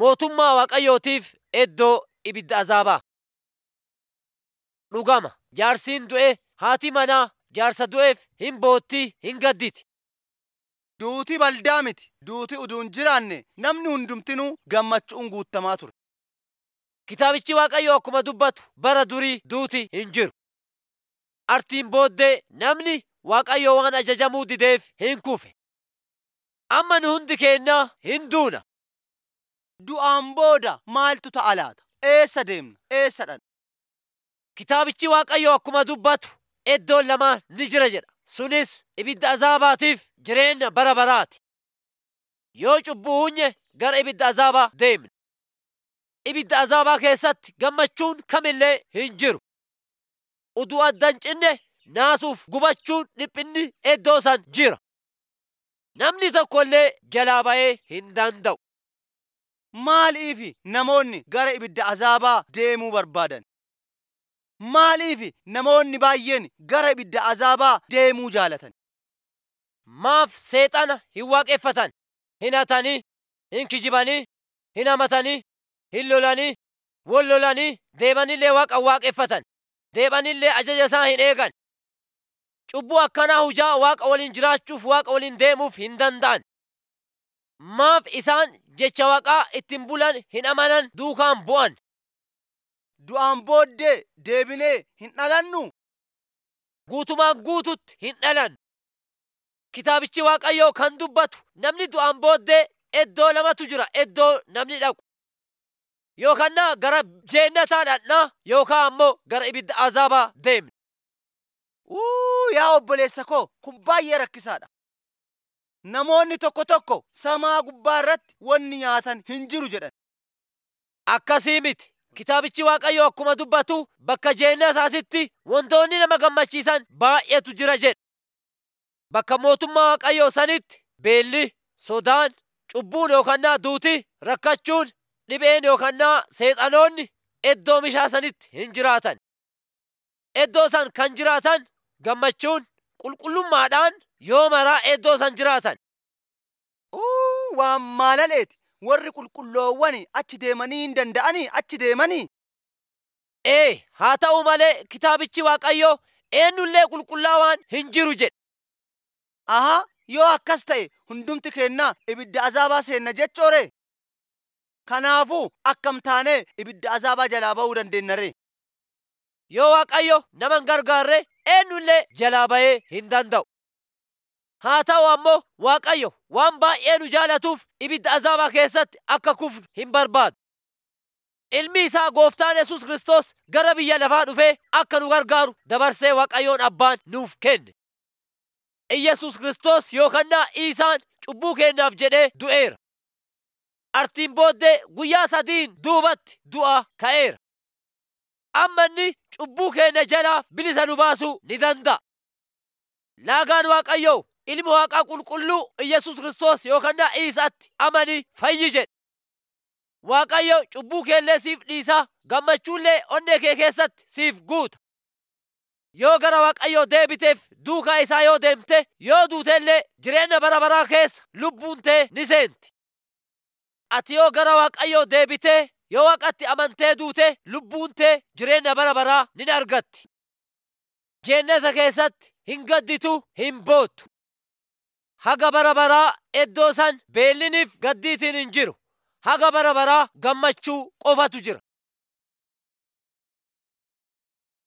mootummaa Waaqayyootiif iddoo ibidda azaabaa. Dhugama jaarsiin du'e haati manaa jaarsa du'eef hin boottii hin gadditi. Duuti baldaa miti. Duuti uduun jiraanne namni hundumtinuu gammachuun guutamaa ture. Kitaabichi Waaqayyoo akkuma dubbatu bara durii duuti hin jiru. Artiin booddee namni Waaqayyoo waan ajajamuu dideef hin kufe. Amma nu hundi keennaa hin duuna. Du'aan booda maaltu ta'a laata? Eessa deemna? Eessa dhaqna? Kitaabichi Waaqayyoo akkuma dubbatu iddoon lamaan ni jira jedha. Sunis ibidda azaabaatiif jireenya bara baraati. Yoo cubbuu hunye gara ibidda azaabaa deemna. Ibidda azaabaa keessatti gammachuun kamillee hin jiru. Uduu addan cinne naasuuf gubachuun dhiphinni iddoo san jira. Namni tokkollee jalaa ba'ee hin danda'u. Maaliif namoonni gara ibidda azaabaa deemuu barbaadan? Maaliif namoonni baay'een gara ibidda azaabaa deemuu jaalatan? Maaf seexana hin waaqeffatan? Hin hatanii, hin kijibanii, hin hamatanii, hin lolanii, wal lolanii, deemanillee waaqa waaqeffatan. Deebanillee ajaja isaa hin eegan. Cubbuu akkanaa hujaa waaqa waliin jiraachuuf waaqa waliin deemuuf hin danda'an. Maaf isaan jecha waaqaa ittiin bulan hin amanan duukaan bu'an. Du'aan booddee deebinee hin dhalannu? Guutumaan guututti hin dhalan. Kitaabichi Waaqayyoo kan dubbatu namni du'aan booddee iddoo lamatu jira iddoo namni dhaqu. Yookaan gara jeennataa dhaqnaa yookaan ammoo gara ibidda azaabaa deemna. Uu yaa obboleessa koo kun baay'ee rakkisaadha. Namoonni tokko tokko samaa gubbaa irratti wanni nyaatan hin jiru jedhan. Akkasii miti. Kitaabichi Waaqayyoo akkuma dubbatu bakka jeennataatitti wantoonni nama gammachiisan baay'eetu jira jedha. Bakka mootummaa Waaqayyoo sanitti beelli, sodaan, cubbuun yookaan duuti, rakkachuun, dhibeen yookaan seexanoonni iddoo mishaa sanitti hin jiraatan. Iddoo san kan jiraatan gammachuun qulqullummaadhaan yoo maraa iddoo san jiraatan. Uu waan maalaleeti. Warri qulqulloowwan achi deemanii hin danda'anii achi deemanii. Ee haa ta'u malee kitaabichi Waaqayyoo eenyullee qulqullaawaan hin jiru jedha. Ahaa yoo akkas ta'e hundumti keennaa ibidda azaabaa seenna jechoore. Kanaafuu akkam taanee ibidda azaabaa jalaa ba'uu dandeenya ree? Yoo Waaqayyo nama hin gargaarre eenyullee jalaa ba'ee hin danda'u. Haa ta'u ammoo Waaqayyo waan baay'ee nu jaalatuuf ibidda azaabaa keessatti akka kufnu hin barbaadu. Ilmi isaa gooftaan Yesuus Kiristoos gara biyya lafaa dhufee akka nu gargaaru dabarsee Waaqayyoon Abbaan nuuf kenne. Iyyasuus Kiristoos yookaan Iisaan cubbuu keenyaaf jedhee du'eera. Artiin booddee guyyaa sadiin duubatti du'a ka'eera. Amma inni cubbuu keenya jalaa bilisa nu baasuu ni danda'a. Laagaan Waaqayyoo ilmi waaqaa qulqulluu Iyyasuus Kiristoos yookaan Iisaatti amanii fayyi jedhe. Waaqayyo cubbuu keellee siif dhiisaa gammachuullee onnee kee keessatti siif guuta. Yoo gara Waaqayyoo deebiteef duukaa isaa yoo deemte yoo duutellee jireenya bara baraa keessa lubbuun tee ni seenti. Ati yoo gara Waaqayyoo deebitee yoo waaqatti amantee duute lubbuun tee jireenya bara baraa ni argatti. Jeennata keessatti hin gadditu hin boottu. Haga bara baraa iddoo san beelliniif gaddiitiin hin jiru. Haga bara baraa gammachuu qofatu jira.